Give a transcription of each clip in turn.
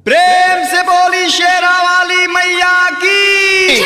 प्रेम से बोली शेरा वाली मैया की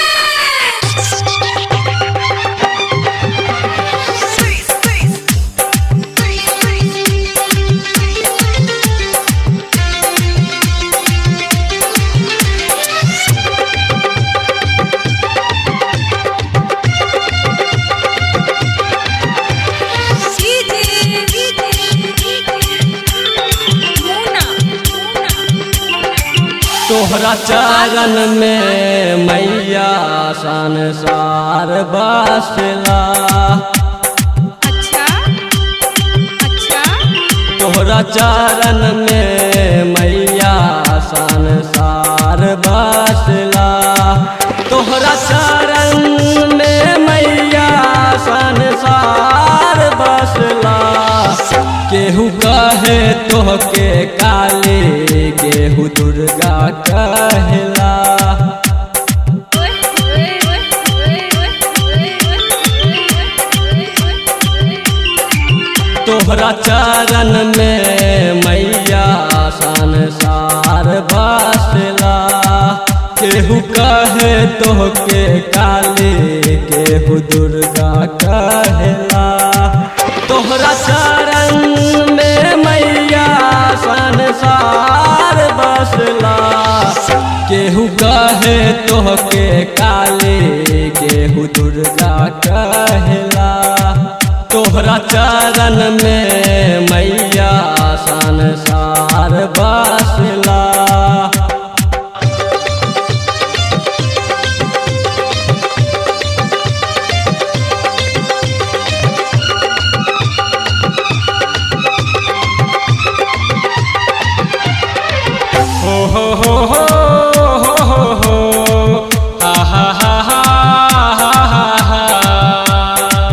तोहरा चरण में मैया संसार बसला अच्छा अच्छा तोहरा चरण में मैया संसार बसला तोहरा चरण में मैया संसार बसला केहू कहे तोहके काली केहू दुर्गा कहला ओए ओए ओए ओए ओए तोहरा चरण में मैया संसार बसला केहू कहे तोहके काली केहू दुर्गा कहला तोहरा चरण में मैया संसार बसला केहू कहे तोहके काली केहू दुर्गा कहला तोहरा चरण में मैया संसार बसला हो हो हो हो हो हो हो हा हा हा हा हा हा हा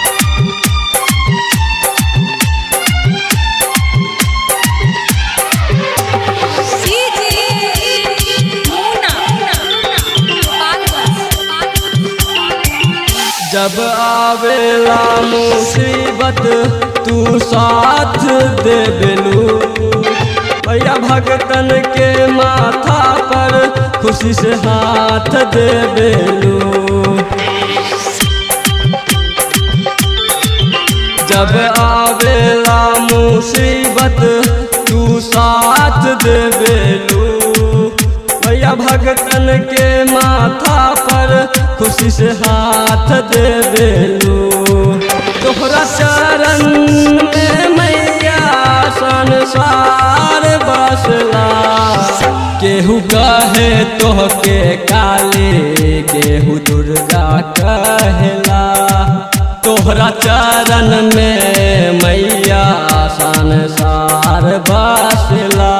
जब आवेला मुसीबत तू साथ दे बेलू भैया भगतन के माथा पर खुशी से हाथ दे बेलू जब आवेला मुसीबत तू साथ दे बेलू भैया भगतन के माथा पर खुशी से हाथ दे बेलू तोहरा चरण में मैया संसार बसला केहू कहे तोहके काली केहू दुर्गा कहला तोहरा चरण में मैया संसार बसला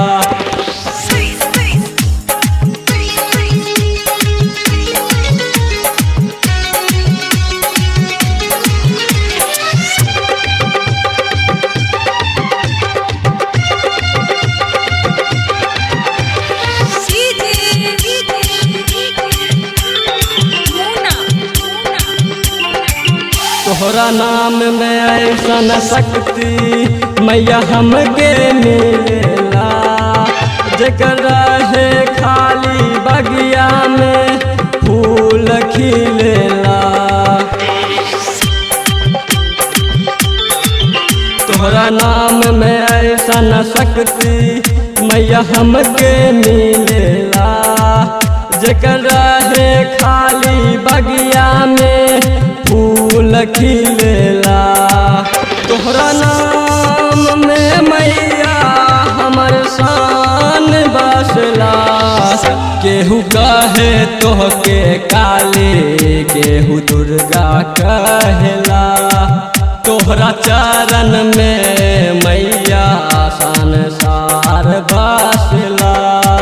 तोहरा नाम में ऐसन शक्ति मैया हमके मिलेला जेकर रहे खाली बगिया में फूल खिलेला तोहरा नाम में ऐसन शक्ति मैया हमके मिलेला जेकर रहे खाली बगिया में फूल खिलेला तोहरा नाम में मैया हमर शान बसला केहू कहे तोहके काली केहू दुर्गा कहला तोहरा चरण में मैया संसार बसला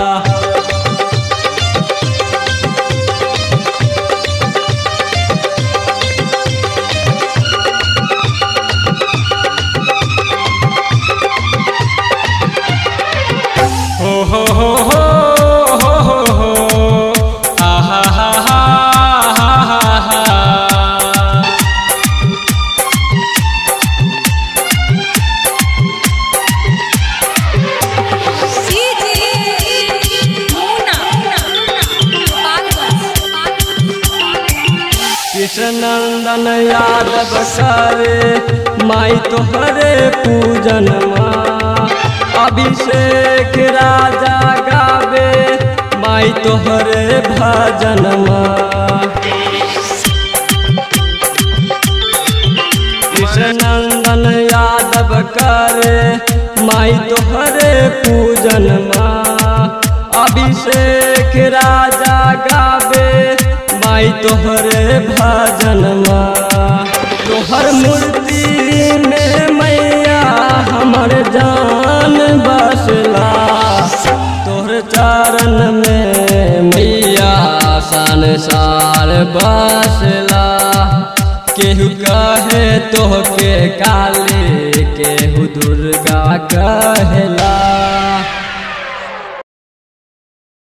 हो हो हो हो हो हो हो हा हा हा हा हा हा हा सीधी कृष्णनंदन यादव करे माई तोहरे पूजन माँ अभिषेक राजा गावे माई तोहरे भजन माँ कृष्णनंदन यादव करे माई तोहरे पूजन माँ अभिषेक राजा गावे माई तोहरे भजन माँ तोहर मूर्ति में मैया हमर जान बसला तोहर चरण में मैया संसार बसला केहू कहे तोहके काली केहू दुर्गा कहेला